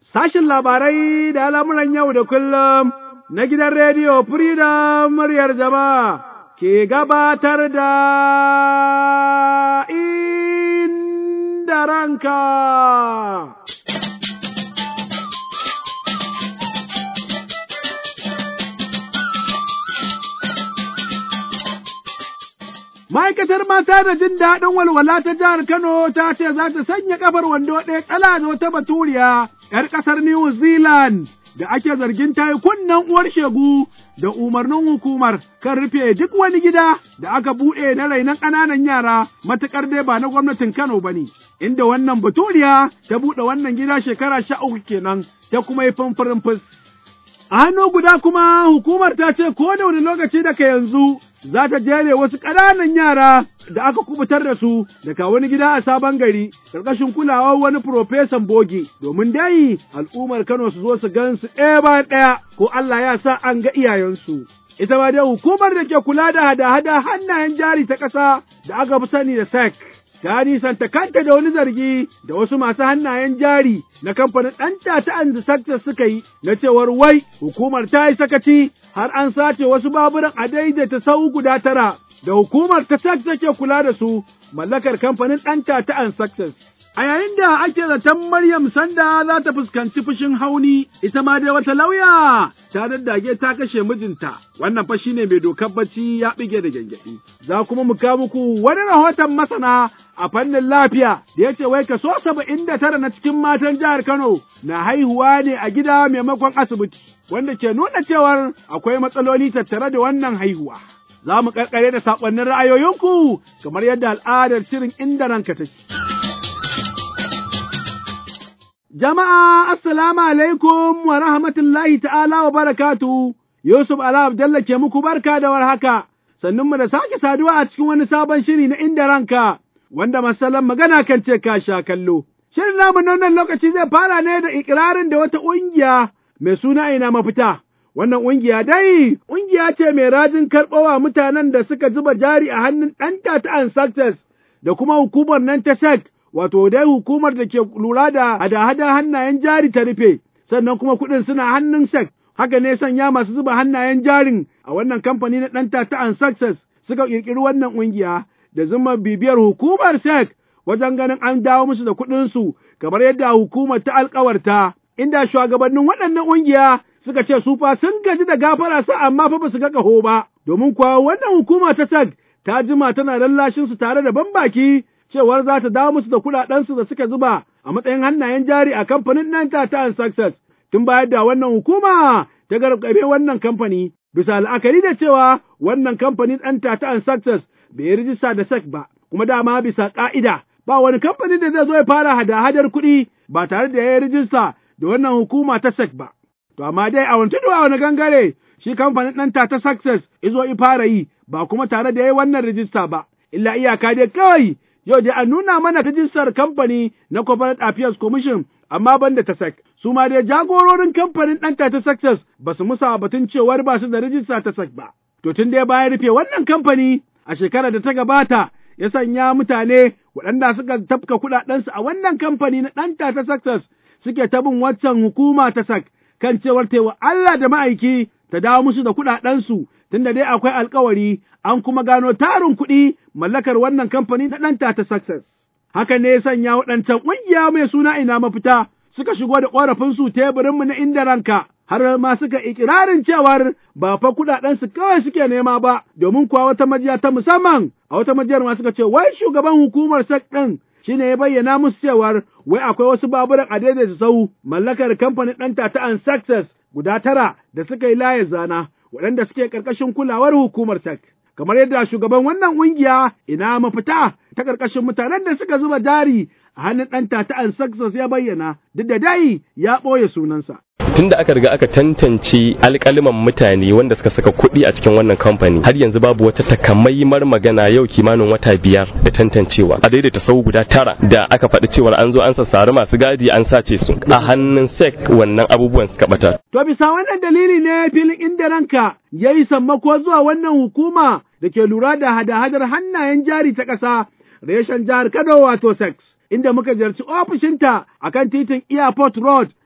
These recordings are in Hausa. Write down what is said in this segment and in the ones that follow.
Sashin labarai da al'amuran yau da kullum na gidan rediyo Freedom muryar jama'a ke gabatar da inda ranka. Ma'aikatar mata da jin daɗin walwala ta jihar Kano ta ce za ta sanya ƙafar wando ɗaya ƙala da wata baturiya ‘yar ƙasar New Zealand da ake zargin ta yi kunnen uwar shegu da umarnin hukumar kan rufe duk wani gida da aka buɗe na rainon ƙananan yara matuƙar dai ba na gwamnatin Kano ba ne. Inda wannan baturiya ta buɗe wannan gida shekara sha uku kenan ta kuma yi famfarin fus. A hannu guda kuma hukumar ta ce ko da wani lokaci daga yanzu za ta jere wasu ƙananan yara da aka kubutar da su daga wani gida a sabon gari ƙarƙashin kulawar wani profesan bogi domin dai al'ummar Kano su zo su gan su ɗaya bayan ɗaya ko Allah ya sa an ga iyayensu. Ita ma dai hukumar da ke kula da hada-hada hannayen jari ta ƙasa da aka fi sani da SEC. ta nisanta kanta da wani zargi da wasu masu hannayen jari na kamfanin ɗanta ta and suka yi na cewar wai hukumar ta yi sakaci har an sace wasu baburan a daidaita sau guda tara da hukumar ta take kula da su mallakar kamfanin ɗanta ta and A yayin da ake zaton Maryam Sanda za ta fuskanci fushin hauni, ita ma dai wata lauya ta daddage ta kashe mijinta, wannan fa shine mai dokar bacci ya bige da gyangyaɗi. Za kuma mu kawo muku wani rahoton masana a fannin lafiya da ya ce wai kaso saba'in da tara na cikin matan jihar Kano na haihuwa ne a gida maimakon asibiti, wanda ke nuna cewar akwai matsaloli tattare da wannan haihuwa. Za mu ƙarƙare da saƙonnin ra'ayoyinku kamar yadda al'adar shirin inda ranka take. Jama'a, Assalamu alaikum wa rahmatullahi ta'ala wa barakatu, Yusuf Ala Abdalla ke muku barka da warhaka, sannan mu da sake saduwa a cikin wani sabon shiri na inda ranka, wanda masalan magana kan ce ka sha kallo. Shirin namu na wannan lokaci zai fara ne da ikirarin da wata ƙungiya mai suna ina mafita. Wannan ƙungiya dai, ƙungiya ce mai rajin karɓowa mutanen da suka zuba jari a hannun ɗanta ta Success da kuma hukumar nan ta SEC wato dai hukumar da ke lura da hada-hada hannayen jari ta rufe, sannan kuma kuɗin suna hannun SEC, haka ne sanya masu zuba hannayen jarin a wannan kamfani na ɗanta ta Success suka ƙirƙiri wannan ƙungiya da zuma bibiyar hukumar SEC wajen ganin an dawo musu da kuɗinsu kamar yadda hukumar ta alkawarta, inda shugabannin waɗannan ƙungiya suka ce su fa sun gaji da gafara sa amma fa ba su ga ƙaho ba, domin kuwa wannan hukuma ta SEC ta jima tana lallashinsu tare da ban baki cewar za ta dawo musu da kuɗaɗensu da suka zuba a matsayin hannayen jari a kamfanin nan ta ta Success tun bayar da wannan hukuma ta gargabe wannan kamfani bisa la'akari da cewa wannan kamfanin ɗan ta ta Success bai yi rijista da SEC ba kuma dama bisa ƙa'ida ba wani kamfanin da zai zo ya fara hada-hadar kuɗi ba tare da ya yi rijista da wannan hukuma ta SEC ba. To amma dai a wani tudu a wani gangare shi kamfanin ɗan ta ta Success izo i fara yi ba kuma tare da ya yi wannan rijista ba. Illa iyaka dai kawai yau dai an nuna mana rijistar kamfani na Corporate Affairs Commission amma ban da ta SEC. Su ma dai jagororin kamfanin ɗanta ta Success ba su musa batun cewar ba su da rijista ta SEC ba. To tun dai bayan rufe wannan kamfani a shekarar da ta gabata ya sanya mutane waɗanda suka tafka kuɗaɗensu a wannan kamfani na ɗanta ta Success suke ta bin waccan hukuma ta SEC kan cewar taiwa Allah da ma'aiki ta dawo musu da kuɗaɗensu tunda dai akwai alkawari an kuma gano tarin kuɗi mallakar wannan kamfani na ɗanta ta Success. Haka ne ya sanya waɗancan ƙungiya mai suna ina mafita suka shigo da ƙorafinsu teburinmu na inda ranka. Har ma suka ikirarin cewar ba fa kuɗaɗensu kawai suke nema ba, domin kuwa wata majiya ta musamman, a wata majiyar ma suka ce wai shugaban hukumar SEC ɗin shine ya bayyana musu cewar wai akwai wasu baburan a daidaita sau mallakar kamfanin ɗanta ta an Success guda tara da suka yi layar zana waɗanda suke ƙarƙashin kulawar hukumar SEC. Kamar yadda shugaban wannan ƙungiya ina mafita ta ƙarƙashin mutanen da suka zuba jari a hannun ɗanta ta an Success ya bayyana duk da dai ya ɓoye sunansa. tun da aka riga aka tantance alkaliman mutane wanda suka saka kuɗi a cikin wannan kamfani har yanzu babu wata takamaimar magana yau kimanin wata biyar da tantancewa a daidaita sau guda tara da aka faɗi cewar an zo an sassari masu gadi an sace su a hannun sek wannan abubuwan suka bata. To bisa wannan dalili ne filin inda ranka ya yi sammako zuwa wannan hukuma da ke lura da hada-hadar hannayen jari ta ƙasa reshen jihar Kano wato sex inda muka ziyarci ofishinta a kan titin Airport Road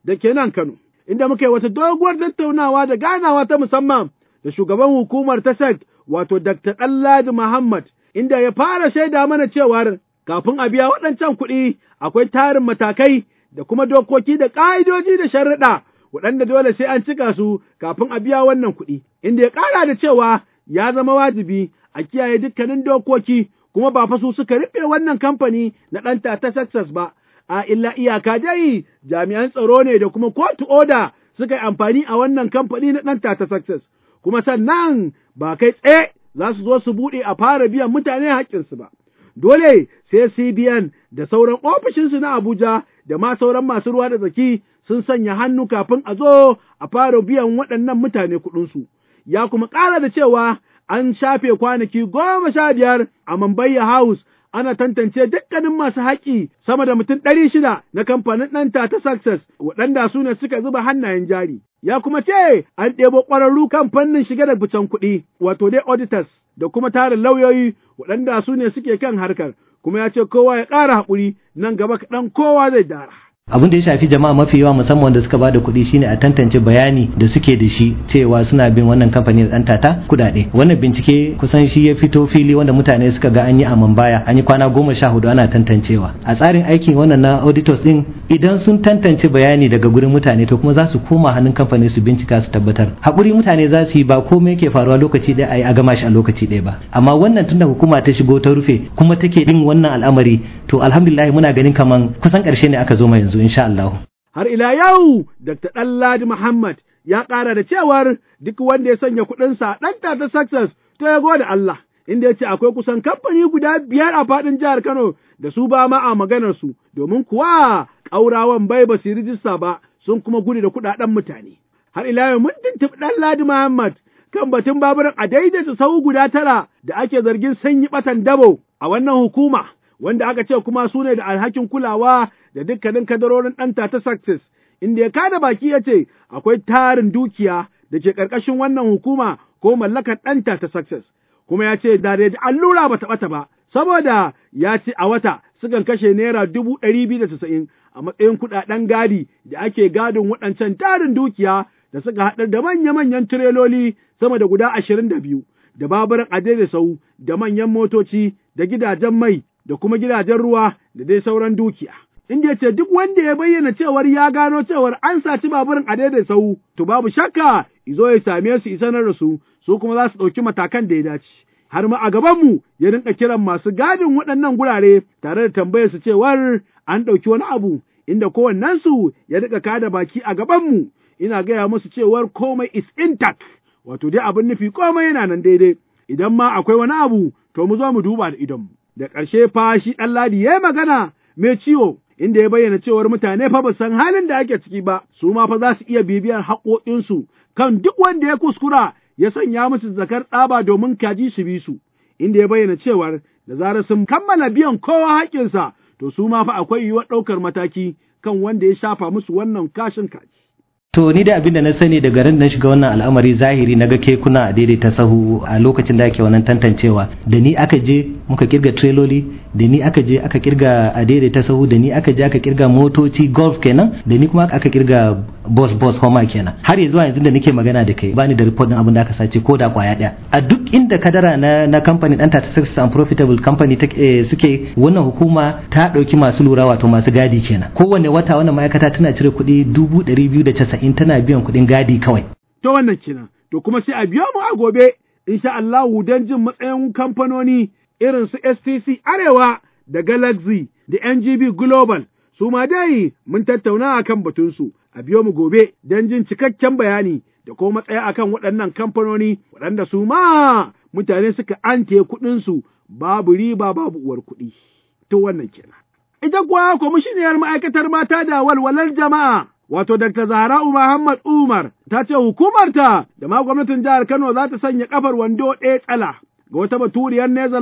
da ke nan Kano, inda muka yi wata doguwar tattaunawa da ganawa ta musamman da shugaban hukumar ta SEC wato Dr. Ɗanladi Muhammad, inda ya fara shaida mana cewar kafin a biya waɗancan kuɗi akwai tarin matakai da kuma dokoki da ƙa'idoji da sharaɗa waɗanda dole sai an cika su kafin a biya wannan kuɗi, inda ya ƙara da cewa ya zama wajibi a kiyaye dukkanin dokoki kuma ba fa su suka rufe wannan kamfani na ɗanta ta Success ba, a illa iyaka dai jami'an tsaro ne da kuma kotu oda suka yi amfani a wannan kamfani na ɗanta ta Success, kuma sannan ba kai tsaye za su zo su buɗe a fara biyan mutane haƙƙinsu ba. Dole sai CBN da sauran ofishinsu na Abuja da ma sauran masu ruwa da tsaki sun sanya hannu kafin a zo a fara biyan waɗannan mutane kuɗinsu. Ya kuma ƙara da cewa an shafe kwanaki goma sha biyar a Mambayya House ana tantance dukkanin masu haƙi sama da mutum ɗari shida na kamfanin ɗanta ta Success waɗanda su ne suka zuba hannayen jari. Ya kuma ce an ɗebo ƙwararru kan fannin shiga da ficen kuɗi, wato dai auditors da kuma tarin lauyoyi waɗanda su ne suke kan harkar, kuma ya ce kowa ya ƙara haƙuri nan gaba kaɗan kowa zai dara. abin da ya shafi jama'a mafi yawa musamman wanda suka bada kuɗi shine a tantance bayani da suke da shi cewa suna bin wannan kamfani da ɗan tata kuɗaɗe wannan bincike kusan shi ya fito fili wanda mutane suka ga an yi a baya an yi kwana goma sha hudu ana tantancewa a tsarin aikin wannan na auditors din idan sun tantance bayani daga gurin mutane to kuma za su koma hannun kamfani su bincika su tabbatar haƙuri mutane za su yi ba komai ke faruwa lokaci ɗaya a yi a gama shi a lokaci ɗaya ba amma wannan tunda hukuma ta shigo ta rufe kuma take bin wannan al'amari to alhamdulillah muna ganin kaman kusan ƙarshe ne aka zo ma yanzu insha Allah. Har ila yau, Dr. Ɗanladi Muhammad ya ƙara da cewar duk wanda ya sanya kuɗinsa ɗan ta success to ya gode Allah, inda ya ce akwai kusan kamfani guda biyar a faɗin jihar Kano da su ba ma a maganar su, domin kuwa ƙaurawan bai ba su yi rijista ba sun kuma gudu da kuɗaɗen mutane. Har ila yau mun tuntuɓi Ɗanladi Muhammad kan batun baburin a daidaita sau guda tara da ake zargin sanyi ɓatan dabo a wannan hukuma. wanda aka ce kuma su ne da alhakin kulawa da dukkanin kadarorin ɗanta ta success inda ya kada baki ya ce akwai tarin dukiya da ke ƙarƙashin wannan hukuma ko mallakar ɗanta ta success kuma ya ce da da allura ba ɓata ba saboda ya ce a wata sukan kashe naira dubu ɗari biyu da casa'in a matsayin kuɗaɗen gadi da ake gadin waɗancan tarin dukiya da suka haɗar da manya-manyan tireloli sama da guda ashirin da biyu da baburan adai sau da manyan motoci da gidajen mai da kuma gidajen ruwa da dai sauran dukiya. Inda ya ce duk wanda ya bayyana cewar ya gano cewar an saci baburin a daidai sau, to babu shakka izo ya same su isanar da su, su kuma za su ɗauki matakan da ya dace. Har ma a gabanmu ya rinka kiran masu gadin waɗannan gurare tare da tambayar su cewar an ɗauki wani abu, inda kowannensu ya riƙa kada baki a gabanmu, ina gaya musu cewar komai is intact, wato dai abin nufi komai yana nan daidai, idan ma akwai wani abu, to mu zo mu duba da idonmu. da ƙarshe fa shi ɗan ladi ya magana mai ciwo inda ya bayyana cewar mutane fa ba san halin da ake ciki ba su ma fa za su iya bibiyar haƙoƙinsu kan duk wanda ya kuskura ya sanya musu zakar tsaba domin kaji su bi su inda ya bayyana cewar da zarar sun kammala biyan kowa haƙƙinsa to su ma fa akwai yiwuwar ɗaukar mataki kan wanda ya shafa musu wannan kashin kaji. To ni da abin da na sani daga ran da na shiga wannan al'amari zahiri na ga kekuna a daidaita sahu a lokacin da ake wannan tantancewa da ni aka je muka kirga treloli da ni aka je aka kirga a daidaita sahu da ni aka je aka kirga motoci golf kenan da ni kuma aka kirga bus bus homa kenan har yanzu yanzu da nake magana da kai bani da report din abin da aka sace ko da kwaya daya a duk inda kadara na na company dan ta success and profitable company ta eh, suke wannan hukuma ta dauki masu lura wato masu gadi kenan kowanne wata wannan ma'aikata tana cire kuɗi dubu ɗari biyu da casa'in in tana biyan kuɗin gadi kawai. To wannan kenan, to kuma sai a biyo mu a gobe, insha Allahu don jin matsayin kamfanoni irin su STC Arewa da Galaxy da NGB Global, su ma dai mun tattauna a kan batunsu, a biyo mu gobe don jin cikakken bayani da kuma matsaya akan waɗannan kamfanoni waɗanda su ma mutane suka ante kuɗinsu babu riba babu uwar kuɗi. To wannan kenan. Ita kuwa kwamishiniyar ma'aikatar mata da walwalar jama'a wato Dr. Zahra'u Muhammad Umar ta ce hukumarta da ma gwamnatin jihar Kano za ta sanya kafar wando ɗaya tsala ga wata baturiyar Netherlands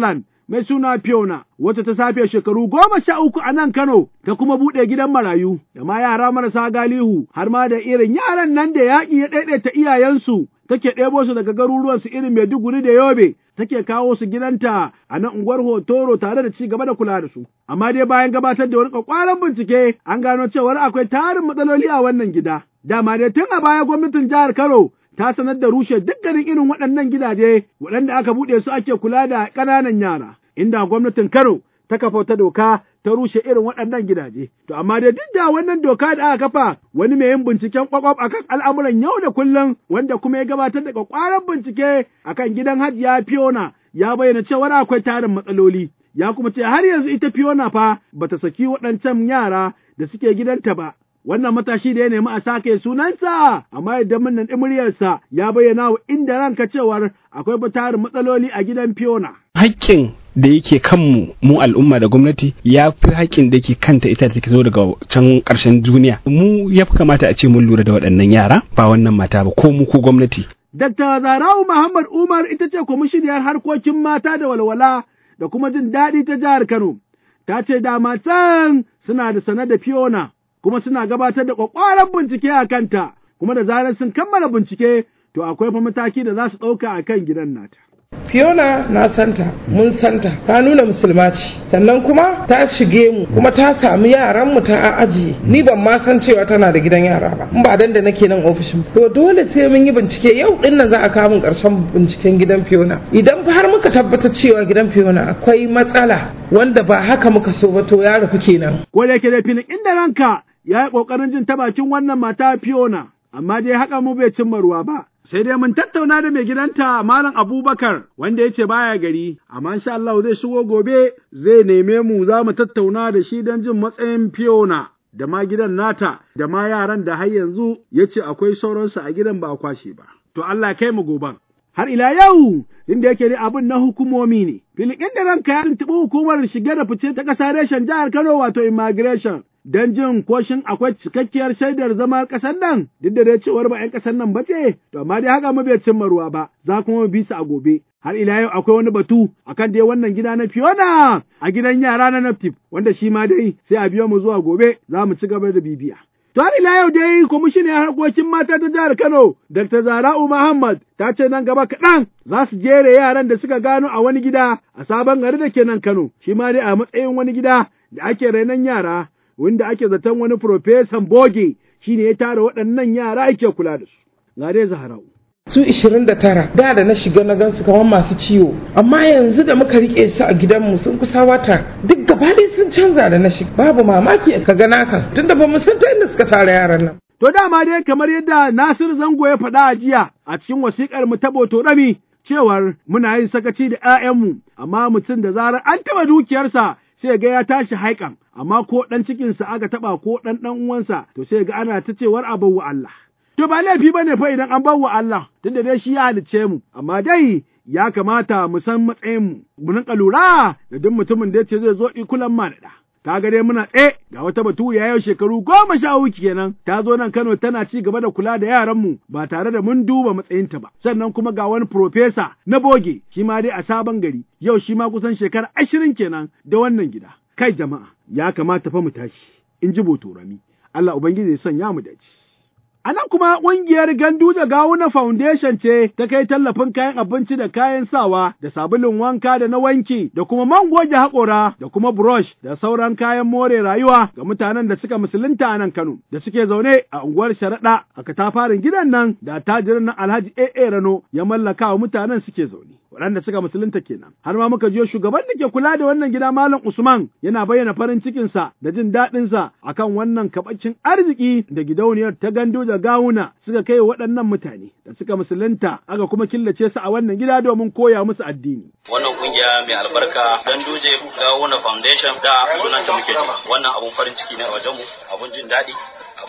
mai suna Fiona, wata ta safe shekaru goma sha uku a nan Kano, ta kuma buɗe gidan marayu, da ma yara marasa galihu, har ma da irin yaran nan da yaƙi ya ɗaiɗaita iyayensu, take ɗebo su daga garuruwansu irin Maiduguri da Yobe, take kawo su gidanta a nan unguwar Hotoro tare da ci gaba da kula da su. Amma dai bayan gabatar da wani kwakwaran bincike, an gano cewar akwai tarin matsaloli a wannan gida. Dama dai tun a baya gwamnatin jihar Kano ta sanar da rushe dukkanin irin waɗannan gidaje waɗanda aka buɗe su ake kula da ƙananan yara, inda gwamnatin Kano ta kafa wata doka ta rushe irin waɗannan gidaje. To amma dai duk da wannan doka da aka kafa wani mai yin binciken kwakwaf akan al'amuran yau da kullum wanda kuma ya gabatar da kwakwaran bincike akan gidan Hajiya Fiona ya bayyana cewa akwai tarin matsaloli. Ya kuma ce har yanzu ita Fiona fa bata saki waɗancan yara da suke gidanta ba. wannan matashi da ya nemi a sake sunansa amma yadda nan muryarsa ya bayyana wa inda ranka cewar akwai tarin matsaloli a gidan Fiona. Haƙƙin da yake kanmu mu al'umma da gwamnati ya fi haƙƙin da yake kanta ita da take zo daga can ƙarshen duniya mu ya fi kamata a ce mun lura da waɗannan yara ba wannan mata ba ko mu ko gwamnati. Dr. Zarawu Muhammad Umar ita ce kwamishiniyar harkokin mata da walwala da kuma jin daɗi ta jihar Kano. Ta ce da matan suna da sane da Fiona kuma suna gabatar da ƙwaƙwaran bincike a kanta kuma da zarar sun kammala bincike to akwai fa mataki da za su ɗauka a kan gidan nata. Fiona na santa, mun santa, ta nuna musulma ce, sannan kuma ta shige mu, kuma ta sami yaran mu ta ajiye. Ni ban ma san cewa tana da gidan yara ba, in ba dan da nake nan ofishin. To dole sai mun yi bincike yau din nan za a kawo mun karshen binciken gidan Fiona. Idan har muka tabbatar cewa gidan Fiona akwai matsala wanda ba haka muka so ba to ya rufu kenan. Ko da yake da filin inda ranka ya yi ƙoƙarin jin ta bakin wannan mata Fiona, amma dai haka mu bai cimma ruwa ba. Sai dai mun tattauna da mai gidanta Malam Abubakar wanda ya ce baya gari, amma insha Allah zai shigo gobe zai neme mu za mu tattauna da shi don jin matsayin Fiona da ma gidan nata da ma yaran da har yanzu ya ce akwai sauransu a gidan ba a kwashe ba. To Allah kai mu goban. Har ila yau, inda yake da abin na hukumomi ne, filikin da ranka ya tuntuɓi hukumar shige da fice ta ƙasa reshen jihar Kano wato immigration. don jin koshin akwai cikakkiyar shaidar zama ƙasar nan duk da dai cewar ba 'yan ƙasar nan ba ce to amma dai haka mu bai cimma ruwa ba za kuma mu bi su a gobe har ila yau akwai wani batu akan dai wannan gida na Fiona a gidan yara na Naptip wanda shi ma dai sai a biyo mu zuwa gobe za mu ci gaba da bibiya. To har ila yau dai kwamishinan harkokin mata ta jihar Kano Dr. Zara'u Muhammad ta ce nan gaba kaɗan za su jere yaran da suka gano a wani gida a sabon gari da ke nan Kano shi ma dai a matsayin wani gida da ake rainon yara wanda ake zaton wani profesan boge shi ne ya tara waɗannan yara ake kula da su. Ga dai Zaharau. su 29 da da na shiga na gansu kamar masu ciwo amma yanzu da muka rike su a gidanmu sun kusa wata duk gaba ɗaya sun canza da na shiga babu mamaki ka ga naka tunda ba mu san ta inda suka tara yaran nan To dama dai kamar yadda Nasiru Zango ya faɗa a jiya a cikin wasiƙar mu ta Boto Rami cewar muna yin sakaci da 'ya'yanmu amma mutum da zarar an taɓa dukiyarsa sai ga ya tashi haikan amma ko ɗan cikinsa aka taɓa ko ɗan ɗan uwansa to sai ga ana ta cewar a wa Allah. To ba laifi ba ne fa idan an wa Allah tunda dai shi ya halicce mu amma dai ya kamata mu san matsayin mu mu rinka lura da duk mutumin da ya ce zai zo ikulan ma da ta ga dai muna tsaye ga wata baturiya yau shekaru goma sha uku kenan ta zo nan Kano tana ci gaba da kula da yaranmu ba tare da mun duba matsayinta ba sannan kuma ga wani profesa na boge shi ma dai a sabon gari yau shi ma kusan shekara ashirin kenan da wannan gida kai jama'a ya kamata fa mu tashi in ji botorami Allah ubangiji ya sanya mu dace A nan kuma ƙungiyar Ganduja Gawuna Foundation ce ta kai tallafin kayan abinci da kayan sawa da sabulun wanka da na wanki da kuma man goge haƙora da kuma brush da sauran kayan more rayuwa ga mutanen da suka musulunta a nan Kano da suke zaune a unguwar Sharaɗa a katafarin gidan nan da tajirin nan Alhaji AA Rano ya mallaka wa mutanen suke zaune. waɗanda suka musulunta kenan har ma muka jiyo shugaban da ke kula da wannan gida malam Usman yana bayyana farin cikinsa da jin daɗinsa akan wannan kaɓacin arziki da gidauniyar ta gando da gawuna suka kai waɗannan mutane da suka musulunta aka kuma killace su a wannan gida domin koya musu addini. Wannan kungiya mai albarka Ganduje Gawuna Foundation da sunanta muke ji wannan abun farin ciki ne a wajenmu abun jin daɗi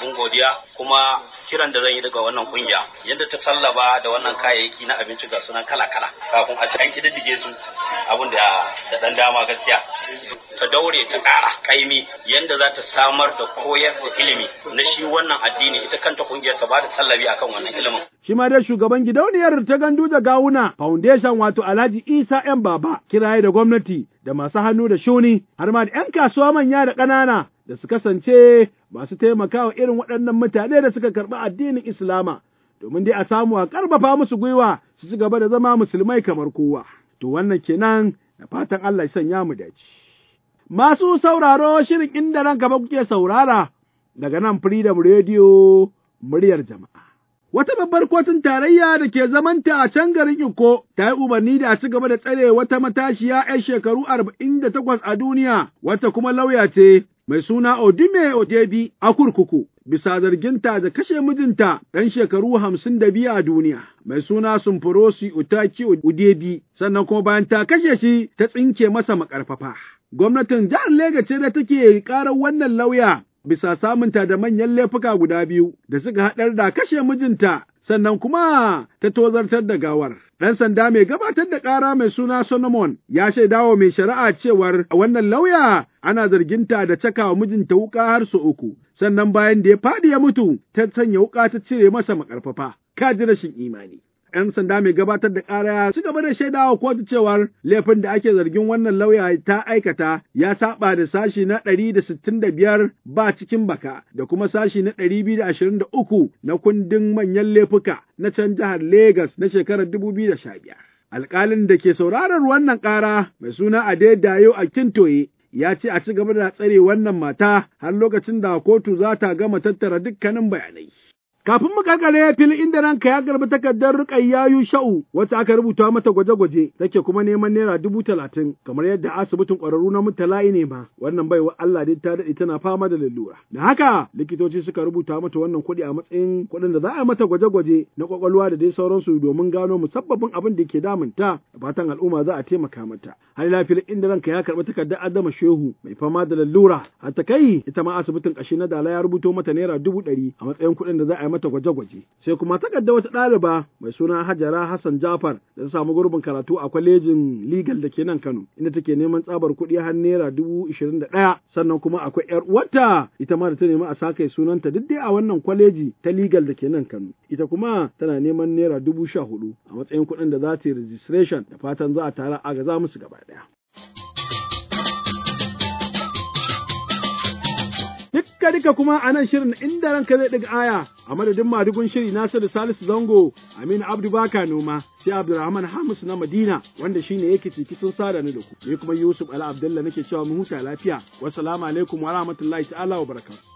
abun godiya kuma kiran da zan yi daga wannan kungiya yadda ta tallaba da wannan kayayyaki na abinci ga sunan kala kala kafin a ci an kididdige su abun da da dan dama gaskiya ta daure ta ƙara kaimi yadda za ta samar da koyar da ilimi na shi wannan addini ita kanta kungiyar ta bada tallabi akan wannan ilimin. Shi ma dai shugaban gidauniyar ta gandu da gawuna foundation wato Alhaji Isa ‘yan baba kiraye da gwamnati da masu hannu da shuni har ma da ‘yan kasuwa manya da ƙanana da su kasance masu taimakawa irin waɗannan mutane da suka karɓi addinin Islama domin dai a samu a ƙarfafa musu gwiwa su ci gaba da zama musulmai kamar kowa. To wannan kenan da fatan Allah ya sanya mu dace. Masu sauraro shirin inda ranka ba kuke saurara daga nan Freedom Radio muryar jama'a. Wata babbar kotun tarayya da ke zamanta a can garin Iko ta yi umarni da a ci gaba da tsare wata matashiya 'yan shekaru arba'in da takwas a duniya, wata kuma lauya ce mai suna Odime Odebi a kurkuku. Bisa zarginta da kashe mijinta ɗan shekaru hamsin da biyu a duniya, mai suna Sumfurosi Utaki Udebi, sannan kuma bayan ta kashe shi ta tsinke masa makarfafa. Gwamnatin jihar Legas ce da take ƙarar wannan lauya bisa samunta da manyan laifuka guda biyu da suka haɗar da kashe mijinta sannan kuma ta tozartar da gawar. Ɗan sanda mai gabatar da ƙara mai suna Solomon ya shaidawa mai shari'a cewar wannan lauya ana zarginta da cakawa mijinta wuƙa har su uku, sannan bayan da ya faɗi ya mutu ta sanya wuƙa ta cire masa maƙarfafa. Ka ji rashin imani. 'yan sanda mai gabatar da ƙara ya ci gaba da shaidawa kotu cewar laifin da ake zargin wannan lauya ta aikata ya saba da sashi na ɗari da sittin da biyar ba cikin baka da kuma sashi na ɗari biyu da ashirin da uku na kundin manyan laifuka na can jihar Legas na shekarar dubu biyu da sha biyar. Alƙalin da ke sauraron wannan ƙara mai suna Adedayo a Kintoye ya ce a ci gaba da tsare wannan mata har lokacin da kotu za ta gama tattara dukkanin bayanai. Kafin mu karkare filin inda ranka ya garbi takardar Rukayya Sha'u wacce aka rubuta mata gwaje-gwaje take kuma neman naira dubu talatin kamar yadda asibitin ƙwararru na mutala'i ne ma wannan baiwa Allah dai ta daɗe tana fama da lalura. Da haka likitoci suka rubuta mata wannan kuɗi a matsayin kuɗin da za a yi mata gwaje-gwaje na ƙwaƙwalwa da dai sauransu domin gano musabbabin abin da ke damunta da fatan al'umma za a taimaka mata. Har ila filin inda ranka ya karɓi takardar Adama Shehu mai fama da lalura har ta kai ita ma asibitin ƙashi na Dala ya rubuto mata naira dubu ɗari a matsayin kuɗin da za a yi mata gwaje-gwaje. Sai kuma takarda wata ɗaliba mai suna Hajara Hassan Jafar da ta samu gurbin karatu a kwalejin legal da ke nan Kano inda take neman tsabar kuɗi har naira dubu ishirin da ɗaya sannan kuma akwai ƴar uwarta ita ma da ta nemi a sake sunanta duk dai a wannan kwaleji ta legal da ke nan Kano. Ita kuma tana neman naira dubu sha hudu a matsayin kuɗin da za ta yi registration da fatan za a tara a gaza musu gaba ɗaya. Dukka duka kuma a nan shirin inda ranka zai ɗiga aya a madadin madugun shiri Nasiru Salisu Zango, Aminu Abdu Baka Noma, sai Abdulrahman Hamis na Madina wanda shine yake cikin sada ni da ku. Ni kuma Yusuf Ala Abdullah nake cewa mu huta lafiya. Wassalamu alaikum wa rahmatullahi ta'ala wa barakatuh.